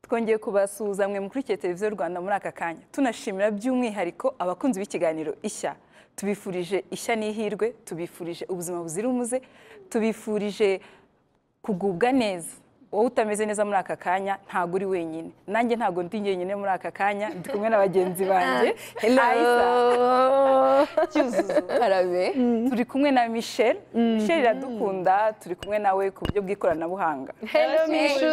twongeye kubasuhuza mwe mukurikiye televiziyo rwanda muri aka kanya tunashimira by'umwihariko abakunzi b'ikiganiro ishya tubifurije ishya n'ihirwe tubifurije ubuzima buzira umuze tubifurije kugubwa neza wowe utameze neza muri aka kanya ntabwo uri wenyine nanjye ntabwo ndi jyenyine muri aka kanya ndi kumwe na bagenzi banjye Hello. cyuzuzo Arabe. turi kumwe na michelle michelle iradukunda turi kumwe nawe ku buryo bw'ikoranabuhanga Hello, Mishu.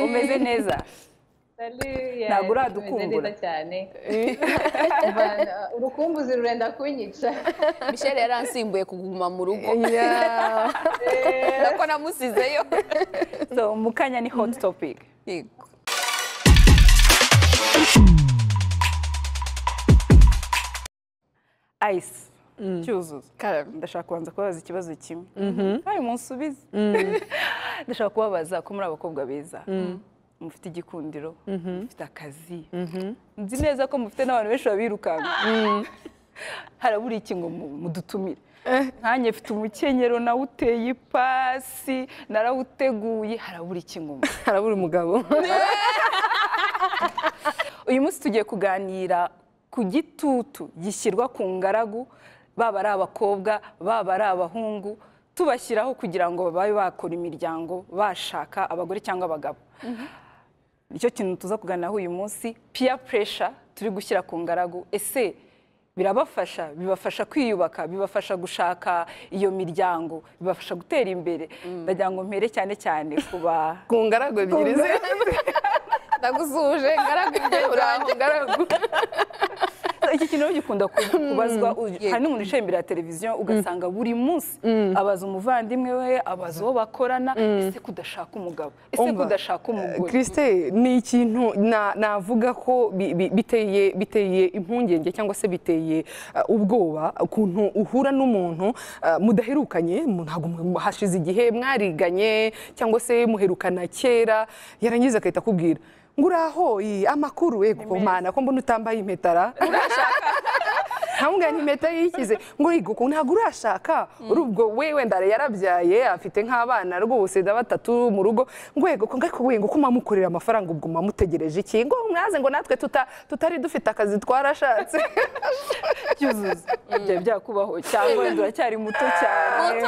umeze neza Ntabwo uradukumbura. cyane Mvana- urukumbuzi rurenda kunyica michelle yaransimbuye kuguma mu rugo Yeah. nako namusizeyo so mu kanya ni hot topic Yego. ice cyuzuzo ndashaka kubanza kubabaza ikibazo kimwe kandi munsubize ndashaka kubabaza ko muri abakobwa beza mufite igikundiro mufite akazi nzi neza ko mufite n'abantu benshi babirukanka harabura iki ngo mu- mudutumire nkanjye mfite umukenyero nawe uteye ipasi narawuteguye harabura iki ngo mu- Harabura umugabo. uyu munsi tugiye kuganira ku gitutu gishyirwa ku ngaragu baba ari abakobwa baba ari abahungu tubashyiraho kugira ngo babe bakora imiryango bashaka abagore cyangwa abagabo nicyo kintu tuza kuganiraho uyu munsi peer pressure turi gushyira ku ngaragu ese birabafasha bibafasha kwiyubaka bibafasha gushaka iyo miryango bibafasha gutera imbere ndagira ngo mpere cyane cyane ku ba Ku ngaragu ebyiri ze. ndagusuje ngaragu Uraho, ngaragu. iki kintu rero gikunda ku- kubazwa u- hari n'umuntu wicaye imbere ya televiziyo ugasanga buri munsi abaza umuvandimwe we abaza uwo bakorana ese kudashaka umugabo ese Umva. kudashaka umugore Christelle, ni ikintu na- navuga ko bi- bi- biteye biteye impungenge cyangwa se biteye uh, ubwoba ukuntu uhura n'umuntu uh, mudaherukanye mu- ntabwo mu- hashize igihe mwariganye cyangwa se muherukana kera yarangiza agahita akubwira ngo uraho iyi amakuru ye mana ko mbona utambaye impetara ntamubwira ni impeta yikize ngo yego ko ntabwo urashaka uri ubwo we wenda yarabyaye afite nk'abana rwose na batatu mu rugo ngo yego ko ngako we ngo ko mwamukorera amafaranga ubwo mwamutegereje iki ngo mwaze ngo natwe tuta- tutari dufite akazi twarashatse byuzuzo byari byakubaho cyangwa wenda uracyari muto cyane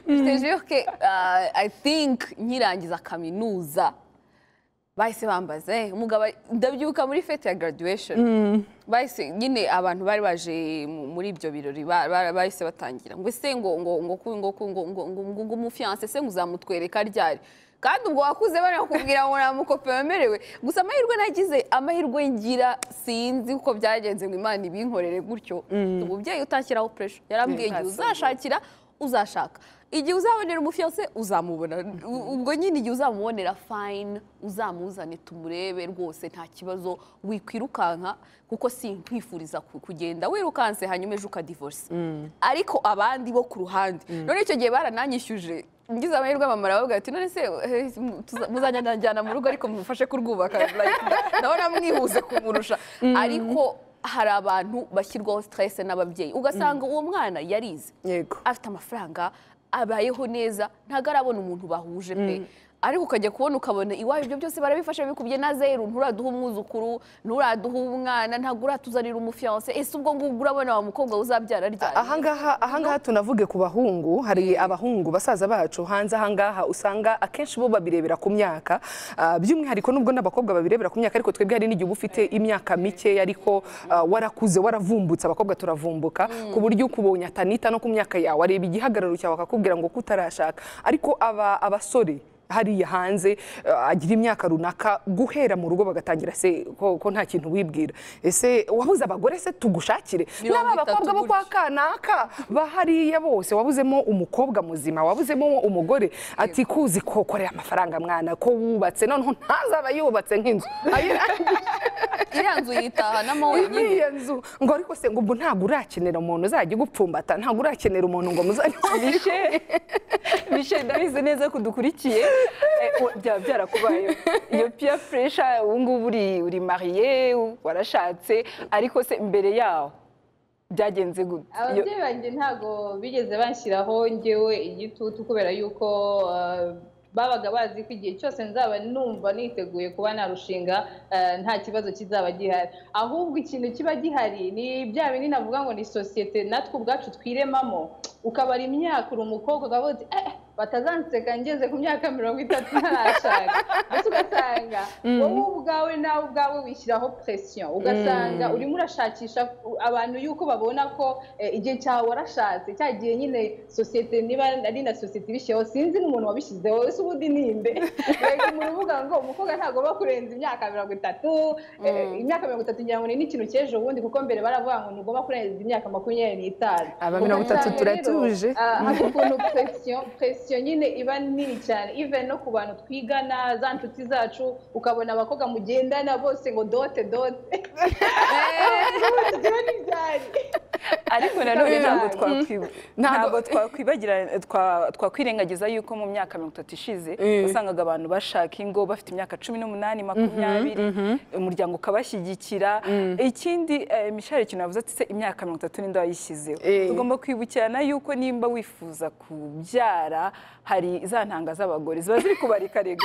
mutoya i think nkirangiza kaminuza bahise bambaza "Eh, umugabo ndabyuka muri fete ya graduation bahise nyine abantu bari baje mu- muri ibyo birori ba- ba- bahise batangira ngo ese ngo ngo ngo ku- ngo ku- ngo ngo ngo ngo ngo umufiyanse se ngo uzamutwereka ryari kandi ubwo wakuze banakubwira ngo nta mukope wemerewe gusa amahirwe nagize amahirwe ngira sinzi uko byagenze ngo imana ibinkorere gutyo umubyeyi utashyiraho puresha yarambwiye ngo uzashakira uzashaka igihe uzabonera umufiyanse uzamubona U- ubwo nyine igihe uzamubonera fayini uzamuzane tumurebe rwose nta kibazo wikwirukanka kuko si nkwifuriza ku- kugenda wirukanse hanyuma ejo ukadivorisa ariko abandi bo ku ruhande none icyo gihe barananyishyuje ngize amahirwe mama aravuga ati none se eh, tuza- muzanjyana mu rugo ariko mumufashe kurwubaka Like, ndabona mwihuze kumurusha ariko hari abantu bashyirwaho stress n'ababyeyi ugasanga uwo mwana yarize yego afite amafaranga abayeho neza ntabwo arabona umuntu bahuje pe ariko ukajya kubona ukabona iwawe ibyo byose barabifasha bikubye na zeru nturaduha umwuzukuru nturaduha umwana ntabwo uratuzanira umufiyanse ese ubwo ngubwo urabona wa mukobwa uzabyara ryari ahangaha ahangaha tunavuge ku bahungu hari abahungu basaza bacu hanze ahangaha usanga akenshi bo babirebera ku myaka ah, by'umwihariko nubwo n'abakobwa babirebera ku myaka ariko twebwe hari n'igihe uba ufite imyaka mikeya ariko ah, warakuze waravumbutse abakobwa turavumbuka ku buryo ukubonye atanita no ku myaka yawe areba igihagararo cyawe akakubwira ngo ko utarashaka ariko aba abasore hariya hanze eh, agira imyaka runaka guhera mu rugo bagatangira se ko, ko nta kintu wibwira ese wabuze abagore se tugushakire Mirongo n'aba itatu bakobwa bo kwa gutya. kanaka bahariya bose wabuzemo umukobwa muzima wabuzemo umugore ati kuzi ko ukorera amafaranga mwana ko wubatse noneho ntazaba yubatse nk'inzu iriya nzu yitahanamo wenyine iriya nzu ngo ariko se ngo ubwo ntabwo urakenera umuntu uzajya ugupfumbata ntabwo urakenera umuntu ngo muzajye michelle michelle ndabizi neza ko udukurikiye Eh, o- byaba byarakubayeho iyo peer pressure ubu ngubu uri uri mariye warashatse ariko se mbere yaho byagenze gute Iyo- ababyeyi banjye ntago bigeze banshyiraho njyewe igitutu kubera yuko uh, babaga bazi ko igihe cyose nzaba numva niteguye kuba narushinga eh, nta kibazo kizaba gihari ahubwo ikintu kiba gihari ni bya bindi navuga ngo ni sosiyete natwe ubwacu twiremamo ukabara imyaka uri umukobwa ukavuga uti eh batazanseka ngeze ku myaka mirongo itatu ntarashaka ndetse ugasanga wowe ubwawe nawe ubwawe wishyiraho presiyo ugasanga urimo urashakisha abantu yuko babona ko eh, igihe cyawe warashatse cya gihe nyine sosiyete niba ari na sosiyete ibishyizeho sinzi n'umuntu wabishyizeho ese ubundi ninde Yego, umuntu uvuga ngo umukobwa ntagomba kurenza imyaka mirongo itatu eh, imyaka mirongo itatu ngira ngo ni n'ikintu cy'ejo bundi kuko mbere baravuga ngo ntugomba kurenza imyaka makumyabiri n'itanu Aba mirongo itatu Ugasanga rero, turatuje. ah, hari ukuntu presiyo presiyo nyine iba nini cyane even no ku bantu twigana za nshuti zacu ukabona abakobwa mugendana bose ngo dote dote Ibyo ni byari. ariko nanone ntabwo twakwi- Ntabwo- ntabwo twakwibagira twa- twakwirengagiza yuko mu myaka mirongo itatu ishize wasangaga abantu bashaka ingo bafite imyaka cumi n'umunani makumyabiri umuryango ukabashyigikira ikindi eh, mishari ikintu yavuze ati se imyaka mirongo itatu n'inde wayishyizeho Eh. tugomba kwibukirana yuko nimba wifuza kubyara hari za ntanga z'abagore ziba ziri kubarikariga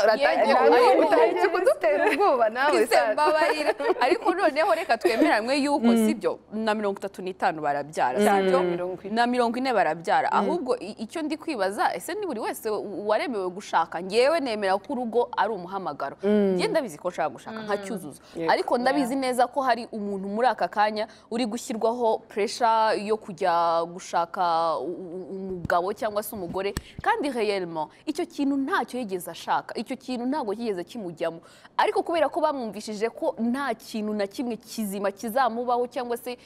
uratangiye Yego, kudu- ariko- utangiye kudutera ubwoba nawe Ese sa- mbabarira ariko noneho reka twemeranwe yuko sibyo na mirongo itatu n'itanu barabyara Cyane, sibyo mirongo ine. na mirongo ine barabyara ahubwo i- icyo ndi kwibaza ese ni buri wese u- waremewe gushaka ngewe nemera ko urugo ari umuhamagaro njye ndabizi ko nshaka gushaka nka cyuzuzo ariko ndabizi neza ko hari umuntu muri aka kanya uri gushyirwaho puresha yo kujya gushaka u- u- umugabo cyangwa se umugore kandi reyelmo icyo kintu ntacyo yigeze ashaka icyo kintu ntabwo kigeze kimujyamo ariko kubera ko bamwumvishije ko nta kintu na kimwe kizima kizamubaho cyangwa se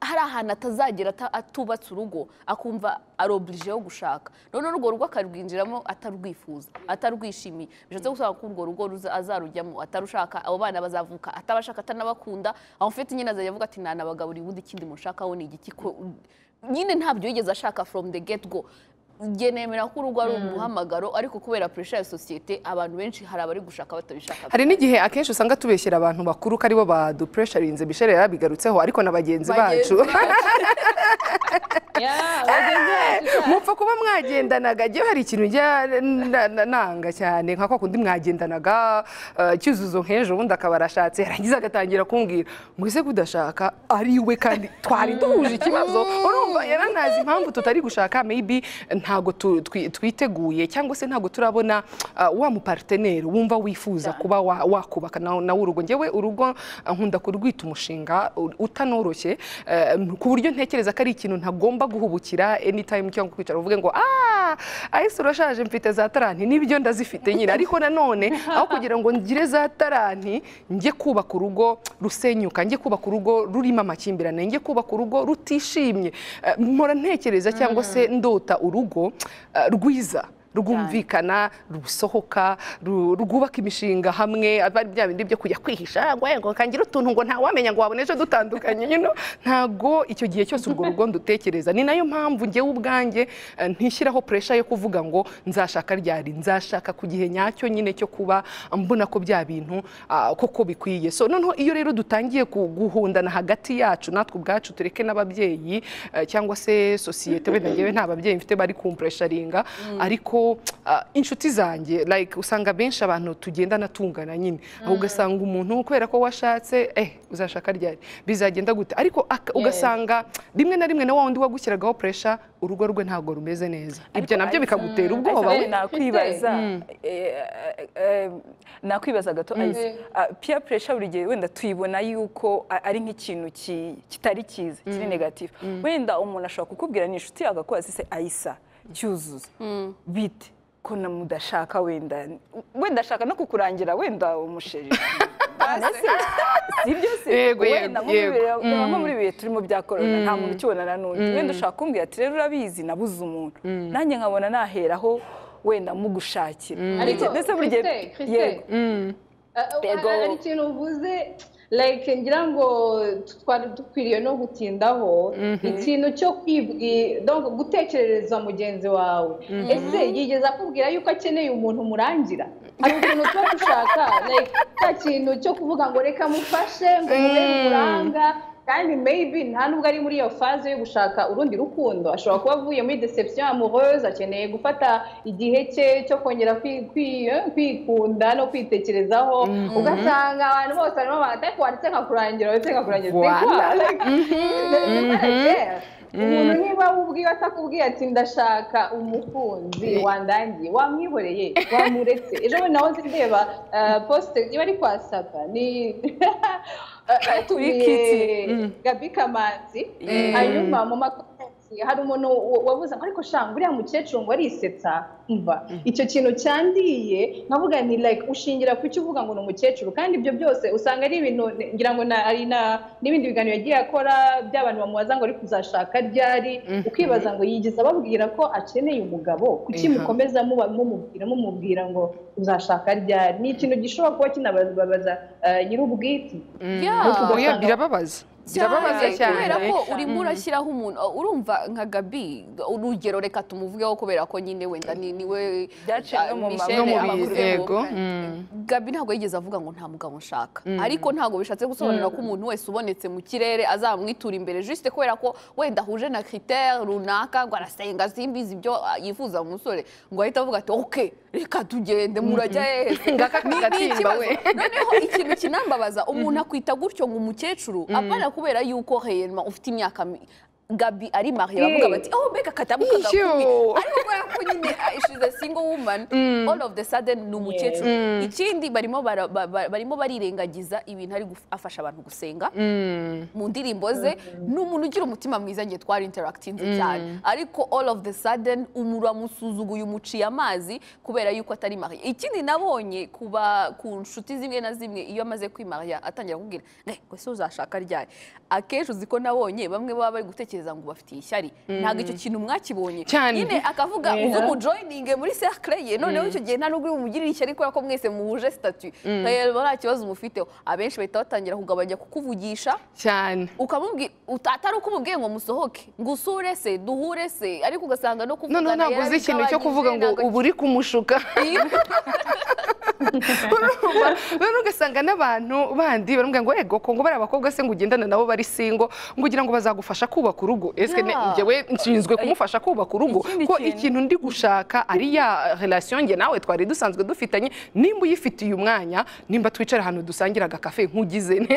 hari ahantu atazagera ata- atubatse urugo akumva arobirije yo gushaka noneho urwo rugo akarwinjiramo atarwifuza atarwishimiye bishatse gusaba ko urwo rugo ruza- azarujyamo atarushaka abo bana bazavuka atabashaka atanabakunda aho mfite nyine azajya avuga ati nanabagaburiye ubundi ikindi mushakaho ni igiki ko nyine ntabyo yigeze ashaka from the get go njye nemera ko urugo ari umuhamagaro ariko kubera puresha ya sosiyete abantu benshi hari abari gushaka batabishaka hari n'igihe akenshi usanga tubeshyira abantu bakuru ko aribo badupresharinze bishera yarabigarutseho ariko na bagenzi Bagenzi bacu Yeah, bagenzi bacu, mupfa kuba mwagendanaga njyewe hari ikintu njya na- na- nanga cyane nka kwa kundi mwagendanaga eh, cyuzuzo nk'ejo ubundi akaba arashatse yarangiza agatangira kumbwira mwese kudashaka ari we kandi twari duhuje ikibazo urumva yaranazi impamvu tutari gushaka maybe ntabwo tu- twi- twiteguye cyangwa se ntabwo turabona eh, wa muparteneri wumva wifuza kuba wa- wakubaka nawe nawe urugo njyewe urugo eh, nkunda kurwita umushinga u- utanoroshye eh, ku buryo ntekereza ko ari ikintu ntagomba guhubukira anytime cyangwa kwicara uvuge ngo ah ahise urashaje mfite za taranti nibyo ndazifite nyine ariko nanone aho kugira ngo ngire za taranti njye kubaka urugo rusenyuka njye kubaka urugo rurimo amakimbirane njye kubaka urugo rutishimye eh, mpora ntekereza cyangwa se ndota urugo eh, rwiza rwumvikana rusohoka ru- rwubaka imishinga hamwe aba ari bya bindi byo kujya kwihisha ngo "Eh, ngo kangira utuntu ngo ntawamenya ngo wabona ejo dutandukanye you know? ntago icyo gihe cyose urwo rugo ndutekereza ni nayo mpamvu njyewe ubwanjye eh, ntishyiraho puresha yo kuvuga ngo nzashaka ryari nzashaka ku gihe nyacyo nyine cyo kuba mbona ko bya bintu ah, koko bikwiye so noneho iyo rero dutangiye ku- guhundana hagati yacu natwe ubwacu tureke n'ababyeyi eh, cyangwa se sosiyete wenda ngewe nta babyeyi mfite bari kumpuresharinga ariko ah, inshuti zanjye like usanga benshi abantu tugendana tungana nyine aho ugasanga umuntu kubera ko washatse eh uzashaka ryari bizagenda gute ariko aka- ugasanga rimwe na rimwe na wa wundi wagushyiragaho puresha urugo rwe ntabwo rumeze neza ibyo nabyo bikagutera ubwoba Ayisa, we nakwibaza eh, eh, eh, nakwibaza gato Ayisa, ah, peer pressure buri gihe wenda tuyibona yuko a- ari nk'ikintu ki- kitari cyiza kiri negative wenda umuntu ashobora kukubwira ni inshuti yawe agakubaza se ayisa cyuzuzo bite ko na mudashaka wenda wenda ashaka no kukurangira wenda umusheri sibyo se Yego, yego, wenda muri yego. bihe- reba nko muri bihe turimo bya korona nta muntu ukibonana n'undi wenda ushaka kumbwira ati rero urabizi nabuze umuntu nanjye nkabona naheraho wenda mugushakira Ariko, ndetse buri gihe Christelle, Christelle, yego Uh, Yego. hari ikintu uvuze like ngira ngo twari dukwiriye no gutindaho ikintu cyo kwibwi donc gutekerereza mugenzi wawe ese yigeze akubwira yuko akeneye umuntu umurangira hari utuntu two gushaka like cya kintu cyo kuvuga ngo reka mufashe ngo mube muranga kandi maybe nta nubwo ari muri iyo faze yo gushaka urundi rukundo ashobora kuba avuye muri deception amoureuse akeneye gufata igihe cye cyo kongera kwi- kwi- eh, kwikunda no kwitekerezaho ugasanga abantu bose barimo bahantu ariko wanditse nkakurangira wanditse nkakurangira Voilà. umuntu niba ubwiwe atakubwiye ati ndashaka umukunzi wandangiye wamwihoreye wamuretse ejo bundi nawe ndeba eh, posite iba ari kwa saba ni Wikiti. atubiye gabi kamanzi hanyuma mu makomenti hari umuntu wa- wabuze ngo ariko shanga uriya mukecuru ngo arisetsa mva icyo kintu cyandiye nkavuga ni like ushingira ku cyo uvuga ngo ni umukecuru kandi ibyo byose usanga ari ibintu ngira ngo na- ari na- n'ibindi biganiro yagiye akora by'abantu bamubaza ngo ari kuzashaka ryari ukibaza ngo yigeze ababwira ko akeneye umugabo kuki Eha. mukomeza muba mumubwira mumubwira ngo uzashaka ryari ni ikintu gishobora kuba kinababaza eh, nyir'ubwite Yeah. oya birababaza birababaza Cyane, cyane kubera ko urimo urashyiraho umuntu urumva nka gabi urugero reka tumuvugeho kubera ko nyine wenda ni niwe Byaciye no mu Michelle maboko. No mu abakuze bihe, mu- yego. gabi ntabwo yigeze avuga ngo nta mugabo nshaka ariko ntabwo bishatse gusobanura ko umuntu wese ubonetse mu kirere azamwitura imbere juste kubera ko wenda ahuje na critère runaka ngo arasenga simbizi ibyo ah, yifuza mu musore ngo ahite avuga ati ok reka tugende murajya hehe Ngaka Ni- ni kagatimba ikibazo. we. noneho ikintu kinambabaza umuntu akwita gutyo ngo umukecuru apana kubera yuko heyema ufite imyaka mi- gabi ari mariye bavuga Eh. bati aho mbega katabuka Ishyo. gakumi ariko kubera ko nyine ah, she's a single woman all of the sudden ni umukecuru ikindi barimo bara- ba- ba- barimo barirengagiza ibintu ari guf- afasha abantu gusenga mu ndirimbo ze ni umuntu ugira umutima mwiza njye twarinterakitinze cyane ariko all of the sudden uramusuzuguye umuciye amazi kubera yuko atari mariya ikindi nabonye kuba ku nshuti zimwe na zimwe iyo amaze kwimariya atangira kubwira ngo "Eh, ese uzashaka ryari akenshi uzi ko nabonye bamwe baba bari gutekereza ngo bafitiye ishyari ntabwo icyo kintu mwakibonye Cyane. nyine akavuga ubwo umujoyininge muri cercle ye noneho icyo gihe nta n'ubwo bimugirira ishyari kubera ko mwese muhuje sitatu rero nta kibazo mufiteho abenshi bahita batangira kugabanya kukuvugisha cyane ukamubwira atari uko umubwiye ngo musohoke ngo usure se duhure se ariko ugasanga no kuvugana noneho ntabwo uzi ikintu cyo kuvuga ngo ubu uri kumushuka urumva rero ugasanga n'abantu bandi baramubwira ngo ego kongo bari abakobwa se ngo ugendana nabo bari singo ngo ugira ngo bazagufasha kubaka urugo ese ne- Yeah. njyewe nshinzwe kumufasha kubaka urugo Ikindi ko kintu- ikintu ndi gushaka ari ya relation njye nawe twari dusanzwe dufitanye nimba uyifitiye umwanya nimba twicara ahantu dusangira agakafe nkugize ne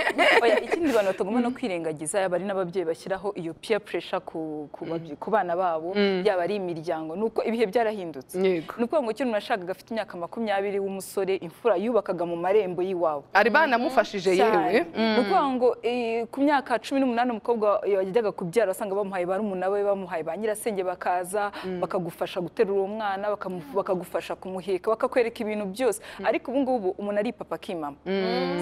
Oya, ikindi abantu batagomba no kwirengagiza yaba ari n'ababyeyi bashyiraho iyo peer pressure ku, ku, babye- ku bana babo yaba ari imiryango ni uko ibihe byarahindutse Yego. ni ukuvuga ngo kera umuntu yashakaga afite imyaka makumyabiri w'umusore imfura yubakaga mu marembo y'iwabo ari banamufashije yewe cyane. Ni ukuvuga ngo eh, ku myaka cumi n'umunani umukobwa yajyaga kubyara wasanga bamuhaye barumuna be bamuhaye ba nyirasenge bakaza bakagufasha guterura uwo mwana bakamu- bakagufasha kumuheka bakakwereka ibintu byose ariko ubu ngubu umuntu aripapa akimama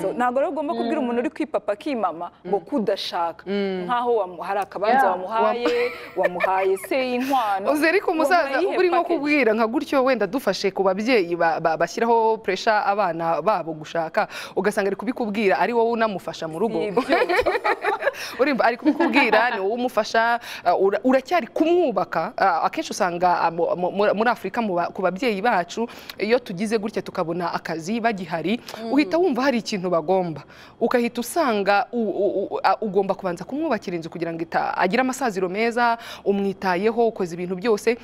So, ntabwo rero ugomba kubwira umuntu uri kwipapa akimama ngo kudashaka nk'aho wamu- hari akabanza Yeah. wamuhaye wamuhaye se y'inkwano uzi ariko umusaza Wamuhaye iyihe uri nko package? kubwira nka gutyo wenda dufashe ku babyeyi ba- ba- bashyiraho puresha abana babo gushaka ugasanga ari kubikubwira ari wowe unamufasha mu rugo Si ibyo. urimba ari kubikubwira ni wowe umufasha uh, ura- uracyari kumwubaka Uh, akenshi usanga uh, mu- mu- muri- muri afurika mu ba- ku babyeyi bacu iyo tugize gutya tukabona akazi bagihari uhita wumva hari ikintu bagomba ukahita usanga u- u- u- a- ugomba kubanza kumwubakira inzu kugira ngo ita- agire amasaziro meza umwitayeho ukoze ibintu byose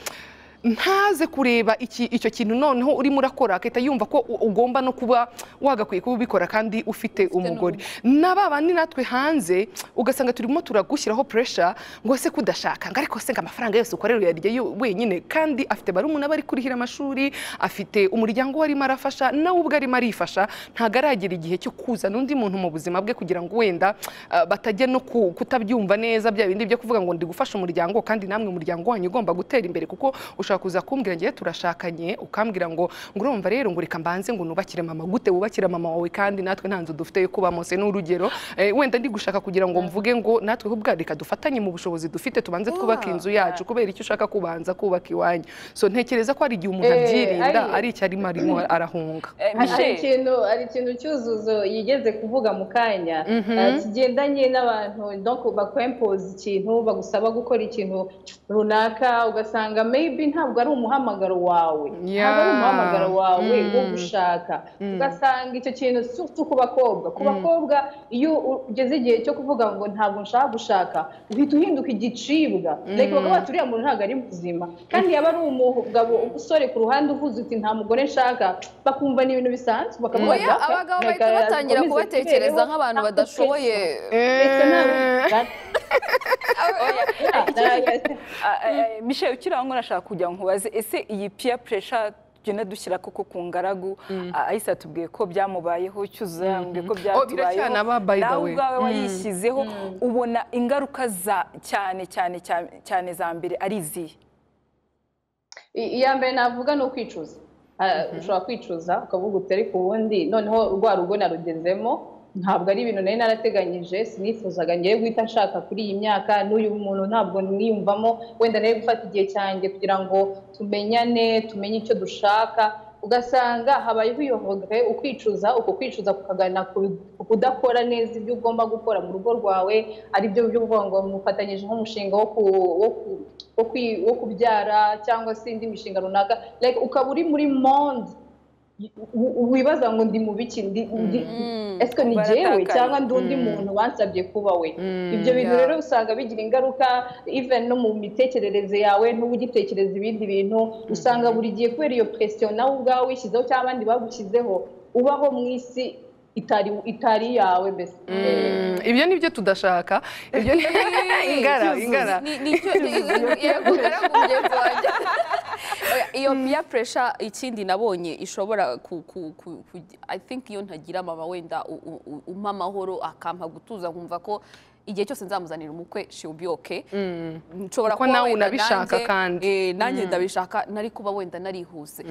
ntaze kureba iki, icyo kintu noneho urimo urakora akahita yumva ko u- ugomba no kuba wagakwiye kuba ubikora kandi ufite umugore na ba bandi natwe hanze ugasanga turimo turagushyiraho puresha ngo se kudashaka ngo ariko se ngo amafaranga yose ukorera uyarya yo- wenyine kandi afite barumuna bari kurihira amashuri afite umuryango we arimo arafasha nawe ubwo arimo arifasha ntabwo aragera igihe cyo kuzana undi muntu mu buzima bwe kugira ngo wenda ah, batajya no ku- kutabyumva neza bya bindi byo kuvuga ngo ndi gufasha umuryango kandi namwe umuryango wanyu ugomba gutera imbere kuko ushobora kuza kumbwira njyewe turashakanye ukambwira ngo ngo urumva rero ngo reka mbanze ngo nubakire mama gute wubakira mama wawe kandi natwe nta nzu dufite yo kubamo se ni urugero Eh, wenda ndi gushaka kugira ngo mvuge ngo natwe ubwa reka dufatanye mu bushobozi dufite tubanze twubake inzu yacu kubera icyo ushaka kubanza kubaka iwanyu so ntekereza ko hari igihe umuntu Eh, abyirinda ari- ari icyo arimo arimo arahunga Eh, Hari- hari Michelle. ikintu hari ikintu cyuzuzo yigeze kuvuga mu kanya eh, kigendanye n'abantu donc bakwempoza ikintu bagusaba gukora ikintu runaka ugasanga maybe ntabwo ari umuhamagaro wawe ntabwo ari umuhamagaro wawe wo gushaka ugasanga icyo kintu surtout ku bakobwa ku bakobwa iyo ugeze igihe cyo kuvuga ngo ntabwo nshaka gushaka uhita uhinduka igicibwa reka bakaba baturiye muntu ntabwo ari muzima kandi yaba ari umugabo umusore ku ruhande uvuze uti nta mugore nshaka bakumva ni ibintu bisanzwe bakavuga Oya, abagabo bahita batangira kubatekereza nk'abantu badashoboye mishe ukiraho nashaka kugira ngo nkubaze ese iyi peer pressure tugenda dushyira koko ku ngaragu ahise atubwiye ko byamubayeho cyuzuye yambwiye ko byatubayeho biracyanaba, by the nawe way. ubwawe wayishyizeho ubona ingaruka za cyane cyane cyane cyane za mbere ari izihe I- iya mbere navuga ni ukwicuza Ah, ushobora kwicuza ukavuga uti ariko ubundi noneho rwa rugo narugezemo ntabwo ari ibintu nari narateganyije sinifuzaga ngiye guhita nshaka kuri iyi myaka n'uyu muntu ntabwo niyumvamo wenda nari gufata igihe cyanjye kugira ngo tumenyane tumenye icyo dushaka ugasanga habayeho uyoboke ukwicuza uko kwicuza kukagana ku- ku kudakora neza ibyo ugomba gukora mu rugo rwawe aribyo byo kuvuga ngo mufatanyije nk'umushinga wo ku- wo ku- wo kwi- wo kubyara cyangwa se indi mishinga runaka Like, ukaba uri muri monde w- w- wibaza ngo ndi mu biki ndi ndi- ese ni jyewe Baratakaye. cyangwa ndi undi muntu bansabye kuba we ibyo bintu yeah. rero usanga bigira ingaruka even no mu mitekerereze yawe ntube ugitekereza ibindi bintu usanga buri gihe kubera iyo presiyo nawe ubwawe wishyizeho cyangwa abandi bagushyizeho ubaho mu isi itari itari iyawe mbese Mm, ibyo ni byo tudashaka ibyo ni ingara ingara Ni- ni cyo- ni- ni- yego, ingaragu mugenzi wanjye. Oya, iyo peer pressure ikindi nabonye ishobora ku, ku, ku, ku i think iyo ntagira mama wenda u- u- u- umpa amahoro akampa gutuza nkumva ko igihe cyose nzamuzanira umukwe she will be okay nshobora Kuko kuba nawe wenda unabishaka nanjye- kandi. eh, nanjye ndabishaka nari kuba wenda narihuse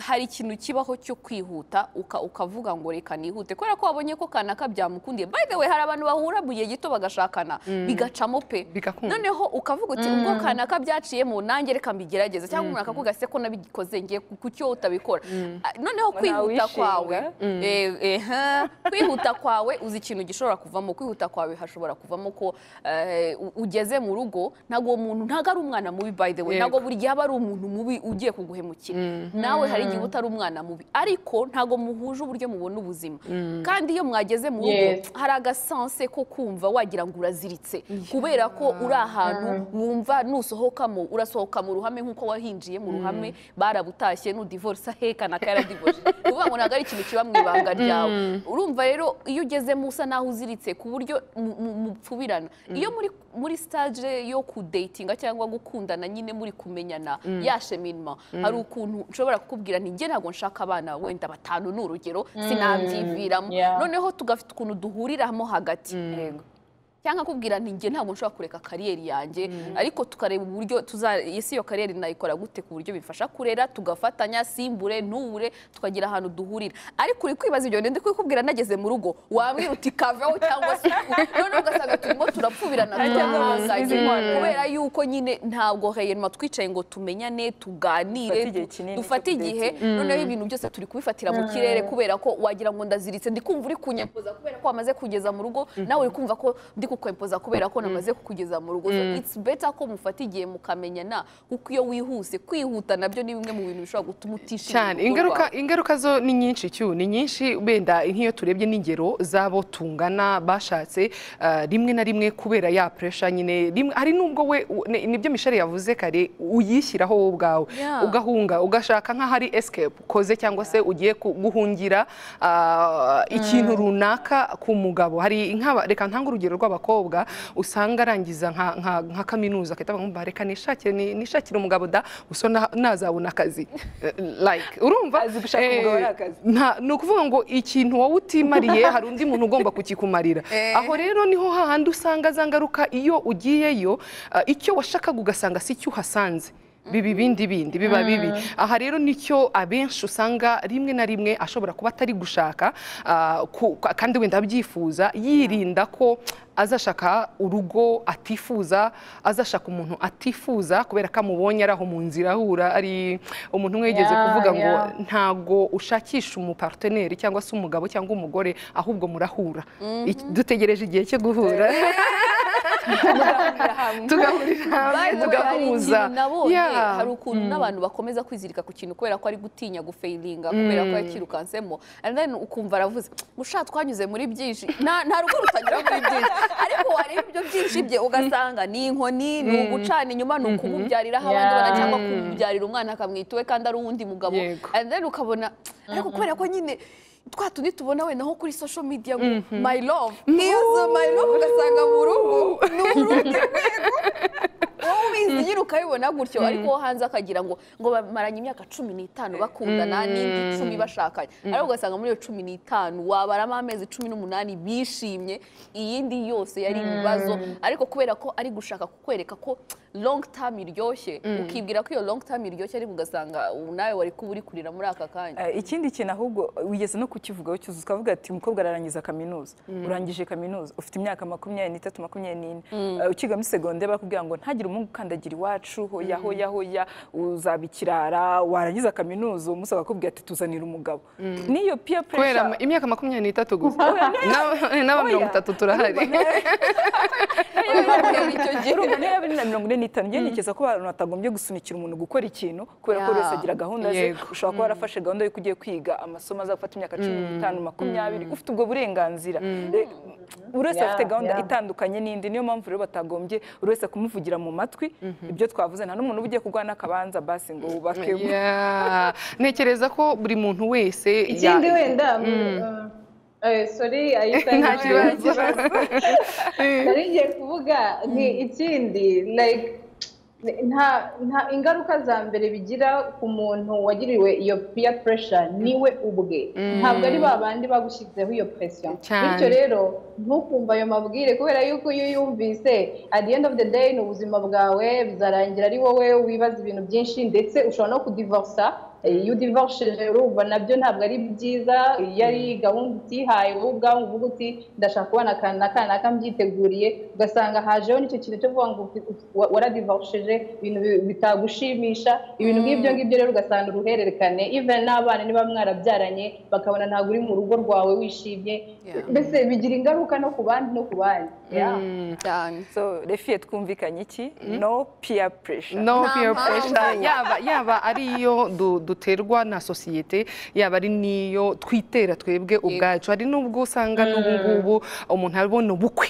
hari ikintu kibaho cyo kwihuta uka- ukavuga ngo reka nihute kubera ko wabonye ko kanaka byamukundiye by the way hari abantu bahura mu gihe gito bagashakana bigacamo pe Bigakunda. noneho ukavuga uti ubwo kanaka byaciyemo nanjye reka mbigerageze cyangwa umuntu akavuga se ko nabikoze ngiye ku ku cyo utabikora Ah, noneho Ngo kwihuta ntawishinga. kwawe eh, eh, ha, kwihuta kwawe uzi ikintu gishobora kuvamo kwihuta kwawe hashobora kuvamo ko eh, u- ugeze mu rugo ntabwo uwo muntu ntabwo ari umwana mubi by the way Yego. ntabwo buri gihe aba ari umuntu mubi ugiye kuguhemukira nawe hari igihe uba utari umwana mubi ariko ntabwo muhuje uburyo mubona ubuzima kandi iyo mwageze mu rugo Yes. hari agasanse ko kumva wagira ngo uraziritse kubera ko uri ahantu wumva nusohokamo urasohoka mu ruhame nk'uko wahinjiye mu ruhame barabutashye nudivorisa heka na karadivorisa uvuga ngo ntabwo ari ikintu kiba mu ibanga ryawe urumva rero iyo ugezemo usa naho uziritse ku buryo mu- mu- mupfubirana iyo muri muri stage yo kudatinga cyangwa gukundana nyine muri kumenyana ya cheminema hari ukuntu nshobora kukubwira nti njye ntabwo nshaka abana wenda batanu ni urugero sinabyiviramo yeah. noneho tugafite ukuntu duhuriramo hagati Yego. cyangwa akubwira nti njye ntabwo nshobora kureka kariyeri yanjye ariko tukareba uburyo tuza ese iyo kariyeri nayikora gute ku buryo bifasha kurera tugafatanya simbure nture tukagira ahantu duhurira ariko uri kwibaza ibyo bintu ndi kubikubwira nageze mu rugo wambwira uti kaveho cyangwa se noneho ugasanga turimo turapfubirana turahanganye kubera yuko nyine ntabwo heyema twicaye ngo tumenyane tuganire Dufate igihe kinini dufate cyo igihe kudatinga. noneho ibintu byose turi kubifatira mu kirere kubera ko wagira ngo ndaziritse ndi kumva uri kunyempoza kubera ko wamaze kugeza mu rugo nawe uri kumva ko ndi kukwempoza kubera ko namaze kukugeza mu rugo so it's better ko mufata igihe mukamenyana kuko iyo wihuse kwihuta nabyo ni bimwe mu bintu bishobora gutuma utishimira cyane urugo ingaruka rwawe. ingaruka zo ni nyinshi cyu ni nyinshi wenda nk'iyo turebye n'ingero z'abo tungana bashatse ah, rimwe na rimwe kubera ya pressure nyine rimwe hari n'ubwo we u- ni- nibyo mishari yavuze kare uyishyiraho wowe ubwawe Yeah. ugahunga ugashaka nk'ahari escape ukoze cyangwa se ugiye ku- guhungira ah, ikintu runaka ku mugabo hari nk'aba reka ntange urugero rw'abakobwa usanga arangiza nka- nka nka kaminuza akahita avuga ngo "Mba, reka nishakire ni- nishakire umugabo da uso na- nazabona akazi Eh, like urumva Azi gushaka Eh, umugabo ari akazi. nta- ni ukuvuga ngo ikintu wowe utimariye hari undi muntu ugomba kukikumarira aho rero niho hahandi usanga za ngaruka iyo ugiyeyo ah, icyo washakaga ugasanga si cyo uhasanze biba ibindi bindi biba bibi aha rero nicyo abenshi usanga rimwe na rimwe ashobora kuba atari gushaka ah, ku- kandi wenda abyifuza yirinda ko azashaka urugo atifuza azashaka umuntu atifuza kubera ko amubonye ari aho mu nzira ahura ari umuntu umwe yigeze Yeah, kuvuga ngo yeah. ntago ushakisha umuparteneri cyangwa se umugabo cyangwa umugore ahubwo murahura Iki- dutegereje igihe cyo guhura mugahurira hamwe tugahurira hamwe By the way, hari tugahuza ikintu nabonye Yeah. hari ukuntu n'abantu bakomeza kwizirika ku kintu kubera ko ari gutinya gufayiringa kubera ko yakirukansemo and then ukumva aravuze musha twanyuze muri byinshi nta nta rugo rutanyura muri byinshi ariko wareba ibyo byinshi bye ugasanga ni inkoni ni ugucana inyuma ni ukumubyarira aho abandi Yeah. bana cyangwa kumubyarira umwana akamwita uwe kandi ari uwundi mugabo Yego. and then ukabona ariko kubera ko nyine twa tundi tubona wenda nko kuri social media ngo my love iyo zo my love ugasanga mu rugo ni urundi wowe ubizi nyine ukabibona gutyo ariko wo hanze akagira ngo ngo bamaranye imyaka cumi n'itanu bakundana n'indi cumi bashakanye ariko ugasanga muri iyo cumi n'itanu wabaramo amezi cumi n'umunani bishimye iyindi yose yari ibibazo ariko kubera ko ari gushaka kukwereka ko long term iryoshye ukibwira ko iyo long term iryoshye ariko ugasanga ubu nawe wari kuba uri kurira muri aka kanya Eh, ikindi kintu ahubwo wigeze no kukivugaho cyuzuzo ukavuga ati umukobwa ararangiza kaminuza urangije kaminuza ufite imyaka makumyabiri n'itatu makumyabiri n'ine Eh, ukiga muri segonde bakubwira ngo ntagire umuhungu ukandagira iwacu hoya hoya hoya uzaba ikirara warangiza kaminuza uwo munsi bakakubwira ati tuzanira umugabo n'iyo peer kubera pressure imyaka makumyabiri n'itatu gusa N'aba- n'aba mirongo itatu turahari urumva niyo yaba ari na mirongo ine n'itanu njye ntekereza ko abantu batagombye gusunikira umuntu gukora ikintu kubera ko buri wese Yeah. agira gahunda ze Yego. ushobora kuba warafashe gahunda y'uko ugiye kwiga amasomo azagufata imyaka cumi n'itanu makumyabiri ufite ubwo burenganzira Eh, buri wese Yeah, afite gahunda yeah. itandukanye n'indi niyo mpamvu rero batagombye buri wese kumuvugira mu matwi ibyo twavuze nta n'umuntu uba ugiye kurwana akabanza basi ngo wubake Yeah. ntekereza ko buri muntu wese ikindi ya- wenda sori nta kibazo nari ngiye kuvuga ni ikindi like nta nta ingaruka za mbere bigira ku muntu wagiriwe iyo peer pressure niwe ubwe ntabwo ari ba bandi bagushyirizeho iyo pressure Cyane. bityo rero ntukumve ayo mabwire kubera yuko iyo uyumvise at the end of the day ni ubuzima bwawe bizarangira ari wowe wibaza ibintu byinshi ndetse ushobora no kudivorsa Eh, iyo udivorshije urumva nabyo ntabwo ari byiza iyo ari gahunda utihaye wowe ubwawe uvuga uti ndashaka kubona akantu na kana kambyiteguye ugasanga hajeho nicyo kintu cyo kuvuga ngo ufi- ufi- wa- waradivorshije ibintu bi- bitagushimisha ibintu nk'ibyo ngibyo rero ugasanga uruhererekane even n'abana niba mwarabyaranye bakabona ntabwo uri mu rugo rwawe wishimye Yeah. mbese bigira ingaruka no ku bandi no ku bandi Yeah. cyane so refiye twumvikanye iki no peer pressure no Nta peer mpamvu. pressure yaba yaba ari iyo du- duterwa na sosiyete yaba ari n'iyo twitera twebwe ubwacu hari n'ubwo usanga n'ubu ngubu umuntu abona ubukwe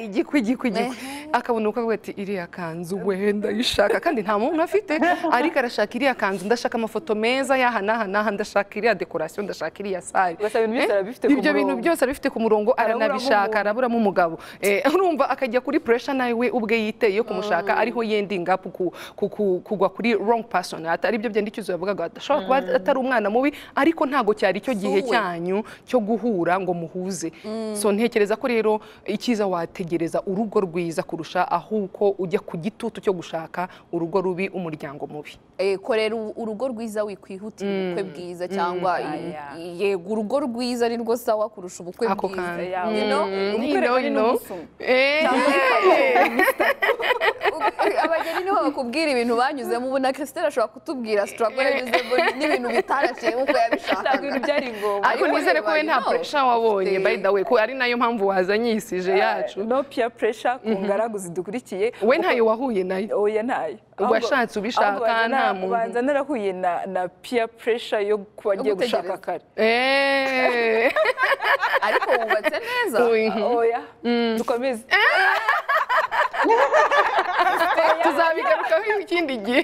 igikwe igikwe igikwe akabona ubukwe akavuga ati iriya kanzu wenda yishaka kandi nta muntu afite ariko arashaka iriya kanzu ndashaka amafoto meza y'aha n'aha n'aha ndashaka iriya dekorasiyo ndashaka iriya sare Ugasanga ibintu byose Eh, arabifite ku ibyo bintu murongo. byose arabifite ku murongo Araburamo aranabishaka umuntu. araburamo umugabo Eh, urumva akajya kuri pressure nawe ubwe yiteye yo kumushaka ariho yendinga ku- ku- ku- ku- kugwa kuri wrong person atari ibyo byenda icyuzo yavugaga ashobora kuba atari umwana mubi ariko ntabwo cyari icyo gihe Suwe. cyanyu cyo guhura ngo muhuze so ntekereza ko rero icyiza wategereza urugo rwiza kurusha ahuko ujya ku gitutu cyo gushaka urugo rubi umuryango mubi Eh, korera u- urugo rwiza wikwihutira ubukwe bwiza cyangwa i- Aya. i- yego urugo rwiza ni rwo sawa kurusha ubukwe Ako bwiza kanya. Yeah. You know? Mm. You know, you know. Eh. abageni niho bakubwira ibintu banyuzemo ubu na christelle ashobora kutubwira struggle yanyuzemo n'ibintu bitarashye nk'uko ntabwo ibintu yabishakaga byari ngombwa ariko Ariko nizere ko we reba, nta you know, pressure wabonye ufite- by the way ko ari nayo mpamvu wazanye iyi sije yacu Eh, no peer pressure ku ngaragu zidukurikiye we ntayo wahuye nayo oya ntayo Ubwo washatse ubishaka, nta muntu. banza narahuye na na peer pressure yo kuba ngiye gushaka gutegereza. kare Eh. ariko wubatse neza Uy. oya dukomeze tuzabigarukaho ikindi gihe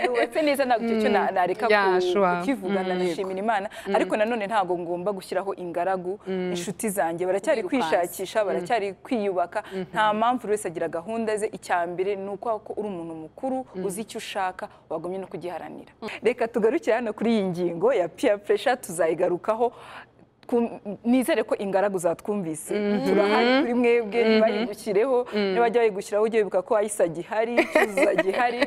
yubatse neza ntabwo icyo cyo na- nareka ku- Yeah, sure. kukivuga nanashimira imana ariko nanone ntabwo ngomba gushyiraho ingaragu inshuti zanjye baracyari Ubwirukansi. kwishakisha baracyari kwiyubaka nta mpamvu buri wese agira gahunda ze icya mbere ni uko ko uri umuntu mukuru uzi icyo ushaka wagumye no kugiharanira reka tugarukire hano kuri iyi ngingo ya peer pressure tuzayigarukaho Ku- nizere ko ingaragu zatwumvise turahari kuri mwebwe ntibayigushyireho nibajya bayigushyiraho ujye wibuka ko ayisa gihari cyuzuza gihari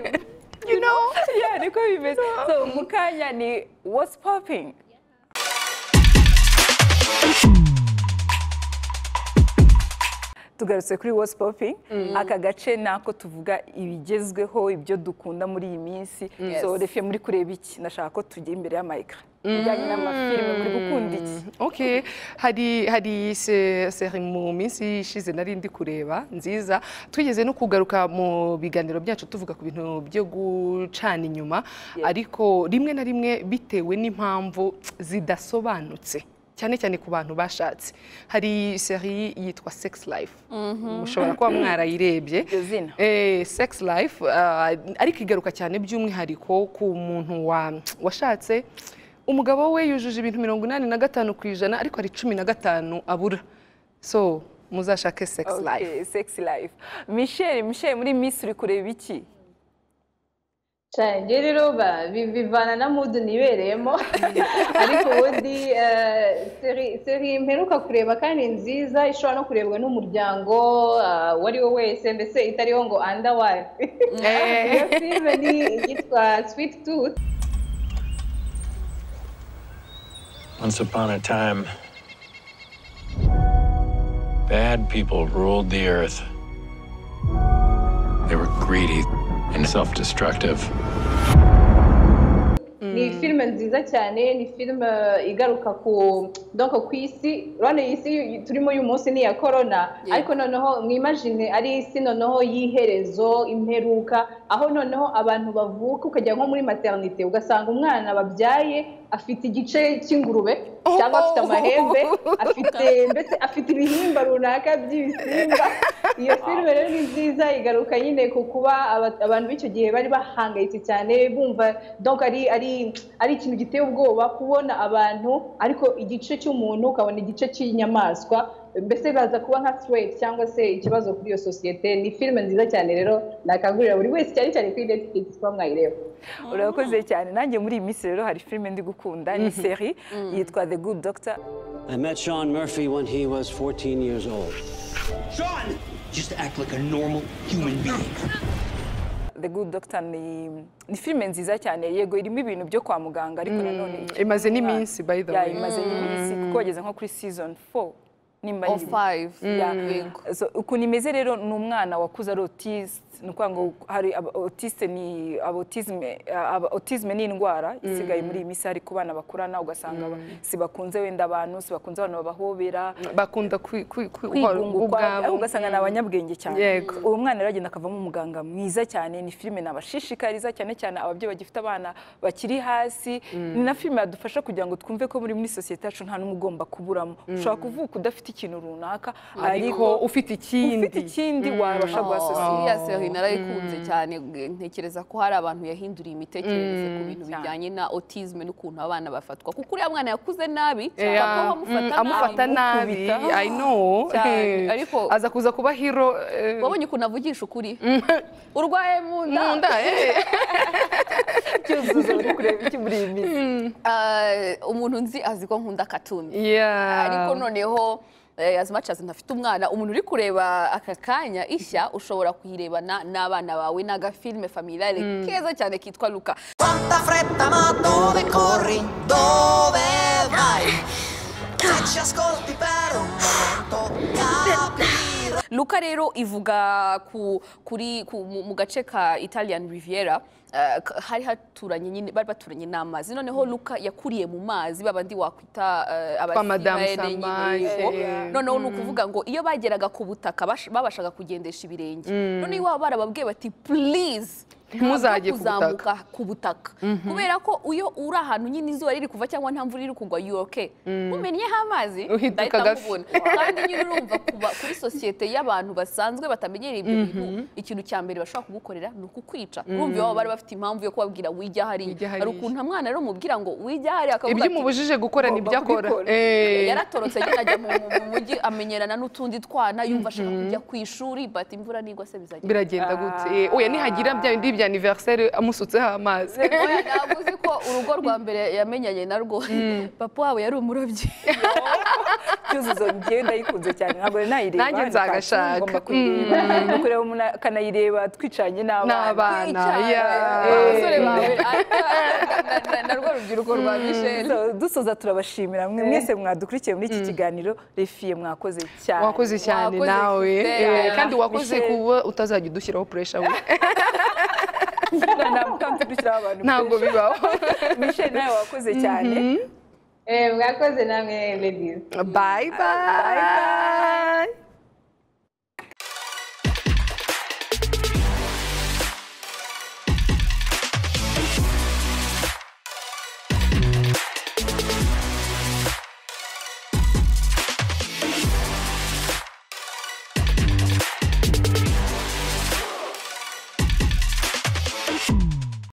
Yeah, niko bimeze so mu kanya ni what's popping tugarutse kuri wasi popingi aka gace nako tuvuga ibigezweho ibyo dukunda muri iyi minsi Yes. so refe muri kureba iki nashaka ko tujya imbere y'amayikara bijyanye n'amafilime muri gukunda iki ok hari hari se- seri mu minsi ishize nari ndi kureba nziza twigeze no kugaruka mu biganiro byacu tuvuga ku bintu byo gucana inyuma ariko rimwe na rimwe bitewe n'impamvu zidasobanutse cyane cyane ku bantu bashatse hari seri yitwa sex life mushobora kuba mwarayirebye Iryo zina. Eh, sex life ah, ariko igaruka cyane by'umwihariko ku muntu wa- washatse umugabo we yujuje ibintu mirongo inani na gatanu ku ijana ariko hari cumi na gatanu abura so muzashake sex life Okay, sex life michelle michelle muri miss uri kureba iki cyane njye rero ba- bi- bivana na mudu nibereyemo ariko ubundi eh, seri- seri mperuka kureba kandi nziza ishobora no kurebwa n'umuryango ah, uwo ari wo wese mbese itariho ngo anda wayifu iyo filime ni iyitwa switi tuti Once upon a time, bad people ruled the earth. They were greedy and self destructive. ni filime nziza cyane ni filime igaruka ku donc ku isi urabona iyi si turimo uyu munsi ni iya korona ariko noneho mwimajine ari isi noneho y'iherezo imperuka aho noneho abantu bavuka ukajya nko muri maternite ugasanga umwana babyaye afite igice cy'ingurube cyangwa afite amahembe afite mbese afite ibihimba runaka by'ibisimba iyo filime rero ni nziza igaruka nyine ku kuba aba- abantu b'icyo gihe bari bahangayitse cyane bumva donc ari ari ari ikintu giteye ubwoba kubona abantu ariko igice cy'umuntu ukabona igice cy'inyamaswa mbese baza kuba nka threat cyangwa se ikibazo kuri iyo sosiyete ni filime nziza cyane rero nakangurira buri wese cyane cyane kuri Netflix kuba mwayireba urakoze cyane nanjye muri iyi minsi rero hari filime ndi gukunda ni seri yitwa the good doctor I met Sean Murphy when he was 14 years old. Sean! Just act like a normal human being. the good doctor ni ni filime nziza cyane yego irimo ibintu byo kwa muganga ariko nanone imaze n'iminsi by the ya way imaze n'iminsi kuko wageze nko kuri season 4 nimba o nyibuka. five Yeah. yego So, ukuntu imeze rero ni umwana wakuze ari otisite ni ukuvuga ngo hari aba- otiste ni abotizime otizime ni indwara isigaye muri iyi minsi hari ku bana bakurana ugasanga ba- si bakunze wenda abantu si bakunze abantu babahobera bakunda kwi- kwi- kwi- kwigunga ukwabo ubwabo. ariko ugasanga ni abanyabwenge cyane Yego. uwo mwana rero agenda akavamo umuganga mwiza cyane ni filime nabashishikariza cyane cyane ababyeyi bagifite abana bakiri hasi ni na filime yadufasha kugira ngo twumve ko muri muri sosiyete yacu nta n'umwe ugomba kuburamo ushobora kuvuka udafite ikintu runaka ariko ufite ufite ikindi ikindi wabasha guha sosiyete iriya seri narayikunze cyane ntekereza ko hari abantu yahinduriye imitekerereze ku bintu bijyanye na otizme n'ukuntu abana bafatwa kuko uriya mwana yakuze nabi Yeah. bakaba bamufata Mm, amufata nabi nabi amukubita. i know Cyane, ariko- aza kuza kuba hero eh, wabonye ukuntu avugisha ukuri urwaye mu nda mu nda eh. cyuzuzo uri kureba iki muri iyi minsi Ah, umuntu nzi azi ko nkunda katuni Yeah. ariko noneho eh, as much as ntafite umwana umuntu uri kureba aka kanya ishya ushobora kuyirebana n'abana bawe ni agafilime familiare keza cyane kitwa luka Quanta fretta ma dove corri? Dove vai? Se ci ascolti per un momento capirai luka rero ivuga ku, kuri ku, mu, mu gace ka italian riviera eh, k- hari haturanye nyine bari baturanye n'amazi noneho luka yakuriye mu mazi babandi wakwita eh, abasivayene Madame nyine, Samaje. yego. Yeah. noneho ni ukuvuga ngo iyo bageraga ku butaka bash- babashaga kugendesha ibirenge noneho iwabo barababwiye bati please Ntuzajye ku kuzamuka ku butaka kubera ko iyo uri ahantu nyine izuba riri kuva cyangwa nta mvura iri kugwa yuroke umennyeho amazi Uhinduka ndahita agafi. nkubona. kandi nyine urumva kuba- kuri sosiyete y'abantu basanzwe batamenyereye ibyo bintu ikintu cya mbere bashobora kugukorera ni ukukwica urumva iwabo bari bafite impamvu yo kubabwira wijya hariya Wijya hari hariya. ukuntu mwana rero mubwira ngo wijya hariya akavuga ibyo ati, umubujije gukora nibyo akora Eh. yaratorotse agenda ajya mu mu mujyi amenyerana n'utundi twana yumva ashaka kujya ku ishuri bati imvura nigwa se bizajya biragenda gute Eh, oya nihagira bya bindi bya anniversaire amusutseho amazi Oya, ntabwo uzi ko urugo rwa mbere yamenyanye na rwo papa wabo yari umurobyi cyuzuzo njyewe ndayikunze cyane ntabwo nari nayireba Nanjye ni cartoon, nzagashaka. ngomba kuyireba no kureba umuntu akanayireba twicanye n'abana n'abana yeah. abasore bawe ata- na- na- na rwa rubyiruko rwa misheli So, dusoza turabashimira mwe mwese mwadukurikiye muri iki kiganiro refiye mwakoze cyane wakoze cyane Wakoze nawe ifite, eh, ah, kandi wakoze Michelle. kuba utazajya udushyiraho pressure we ntabwo kandi dushyiraho abantu ntabwo bibaho Michelle nawe wakoze cyane Eh, mwakoze namwe ladies bye bye